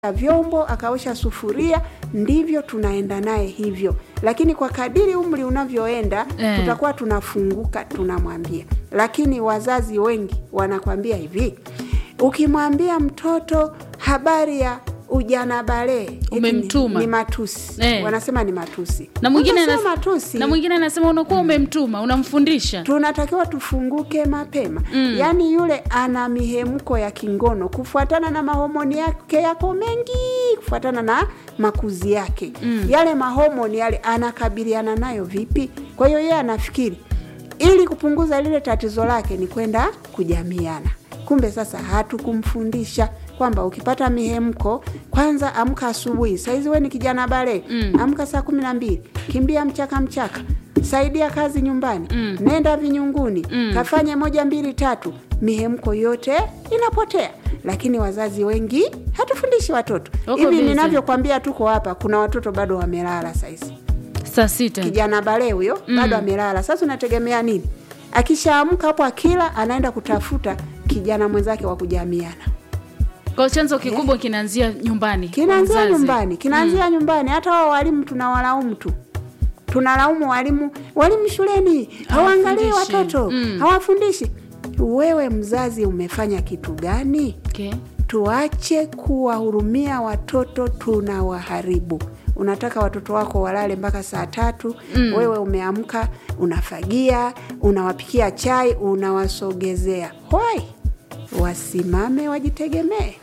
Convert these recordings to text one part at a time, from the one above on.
vyombo akaosha sufuria, ndivyo tunaenda naye hivyo. Lakini kwa kadiri umri unavyoenda Eh. tutakuwa tunafunguka, tunamwambia. Lakini wazazi wengi wanakwambia hivi, ukimwambia mtoto habari ya ujana balee eti ni- Umemtuma. ni matusi Eh. wanasema ni matusi na mwingine Sasa anas- matusi na mwingine anasema unakuwa umemtuma unamfundisha tunatakiwa tufunguke mapema mm. Yaani yule ana mihemko ya kingono kufuatana na mahomoni yake yako mengi, kufuatana na makuzi yake mm. Yale mahomoni yale anakabiliana nayo vipi? Kwa hiyo yeye anafikiri ili kupunguza lile tatizo lake ni kwenda kujamiana. Kumbe sasa hatukumfundisha kwamba ukipata mihemko kwanza amka asubuhi. Saizi we ni kijana bale mm. amka saa kumi na mbili, kimbia mchaka mchaka, saidia kazi nyumbani mm. nenda vinyunguni mm. kafanye moja mbili tatu, mihemko yote inapotea. Lakini wazazi wengi hatufundishi watoto Wako hivi. busy. Ninavyokwambia tuko hapa, kuna watoto bado wamelala saizi saa sita kijana bale huyo bado amelala. Sasa unategemea nini? Akishaamka hapo, akila anaenda kutafuta kijana mwenzake wa kujamiana. kwa chanzo kikubwa kinaanzia nyumbani kwa Kinaanzia mzazi. nyumbani, kinaanzia nyumbani. Hata wao walimu tunawalaumu tu, tunalaumu walimu. Walimu shuleni hawaangalii Hawafundishi. watoto, Mm. hawafundishi. Wewe mzazi umefanya kitu gani? okay. Tuache kuwahurumia watoto, tunawaharibu. Unataka watoto wako walale mpaka saa tatu mm. Wewe umeamka unafagia, unawapikia chai, unawasogezea. Hoi, wasimame wajitegemee,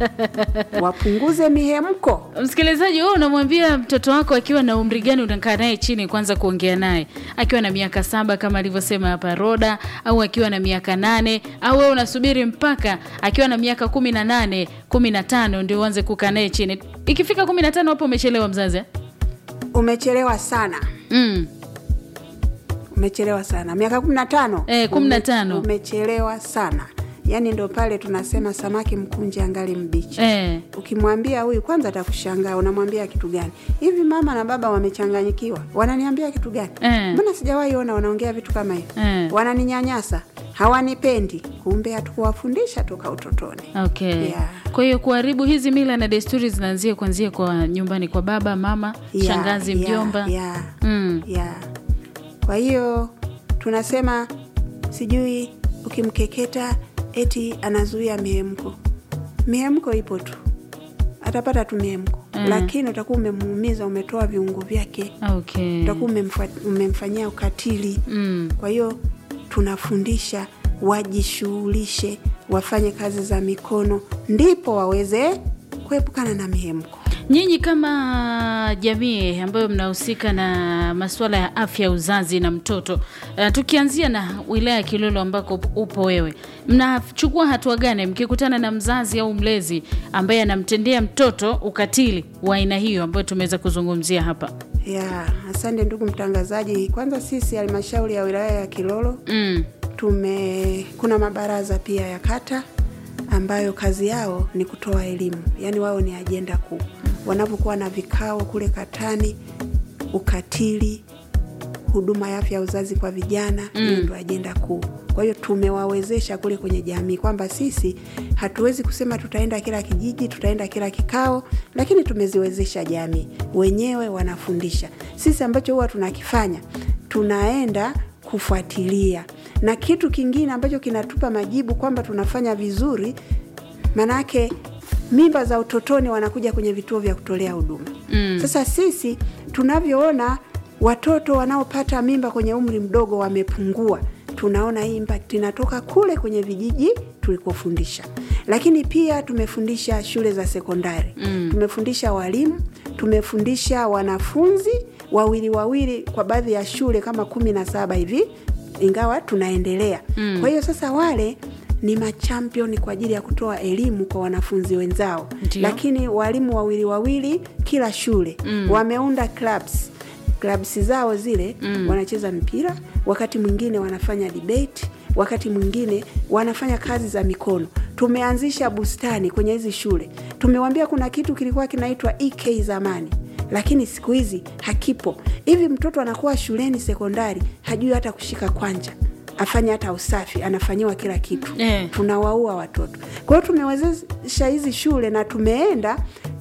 wapunguze mihemko. Msikilizaji, wewe unamwambia mtoto wako akiwa na umri gani unakaa naye chini kwanza kuongea naye? Akiwa na miaka saba kama alivyosema hapa Roda, au akiwa na miaka nane, au wewe unasubiri mpaka akiwa na miaka kumi na nane kumi na tano ndio uanze kukaa naye chini? Ikifika kumi na tano hapo umechelewa mzazi eh? Umechelewa sana, mm. umechelewa sana. Miaka kumi na tano Eh, kumi na tano. umechelewa sana. Yaani ndo pale tunasema samaki mkunje angali mbichi. eh. Ukimwambia huyu kwanza atakushangaa, unamwambia kitu gani? Hivi mama na baba wamechanganyikiwa, wananiambia kitu gani? Eh. Mbona sijawahi ona wanaongea vitu kama hivi? Eh. Wananinyanyasa, hawanipendi. Kumbe hatukuwafundisha toka utotoni. Okay. Yeah. Kwa hiyo kuharibu hizi mila na desturi zinaanzia kuanzia kwa nyumbani kwa baba, mama, Yeah, shangazi, yeah, mjomba. yeah, Mm. yeah. Kwa hiyo tunasema sijui ukimkeketa eti anazuia mihemko. Mihemko ipo tu, atapata tu mihemko Mm. lakini utakuwa umemuumiza, umetoa viungo vyake Okay. utakuwa umemfa- umemfanyia ukatili. Mm. Kwa hiyo tunafundisha wajishughulishe, wafanye kazi za mikono, ndipo waweze kuepukana na mihemko. Nyinyi kama jamii ambayo mnahusika na masuala ya afya ya uzazi na mtoto uh, tukianzia na wilaya ya Kilolo ambako upo wewe, mnachukua hatua gani mkikutana na mzazi au mlezi ambaye anamtendea mtoto ukatili wa aina hiyo ambayo tumeweza kuzungumzia hapa? Ya, asante ndugu mtangazaji. Kwanza sisi halmashauri ya wilaya ya Kilolo Mm. tume kuna mabaraza pia ya kata ambayo kazi yao ni kutoa elimu, yaani wao ni ajenda kuu. Wanapokuwa na vikao kule katani, ukatili, huduma ya afya ya uzazi kwa vijana, hiyo ndio ajenda kuu. Kwa hiyo tumewawezesha kule kwenye jamii kwamba sisi hatuwezi kusema tutaenda kila kijiji, tutaenda kila kikao, lakini tumeziwezesha jamii wenyewe wanafundisha. Sisi ambacho huwa tunakifanya tunaenda kufuatilia, na kitu kingine ambacho kinatupa majibu kwamba tunafanya vizuri, manake mimba za utotoni wanakuja kwenye vituo vya kutolea huduma Mm. sasa sisi tunavyoona watoto wanaopata mimba kwenye umri mdogo wamepungua, tunaona hii impact inatoka kule kwenye vijiji tulikofundisha, lakini pia tumefundisha shule za sekondari Mm. tumefundisha walimu, tumefundisha wanafunzi wawili wawili kwa baadhi ya shule kama kumi na saba hivi, ingawa tunaendelea. Mm. Kwa hiyo sasa wale ni machampion kwa ajili ya kutoa elimu kwa wanafunzi wenzao, Ndio. lakini walimu wawili wawili kila shule Mm. wameunda clubs clubs zao zile Mm. wanacheza mpira, wakati mwingine wanafanya debate, wakati mwingine wanafanya kazi za mikono. Tumeanzisha bustani kwenye hizi shule, tumewambia kuna kitu kilikuwa kinaitwa EK zamani lakini siku hizi hakipo. Hivi mtoto anakuwa shuleni sekondari hajui hata kushika kwanja, afanye hata usafi, anafanyiwa kila kitu Eh. tunawaua watoto. Kwa hiyo tumewezesha hizi shule na tumeenda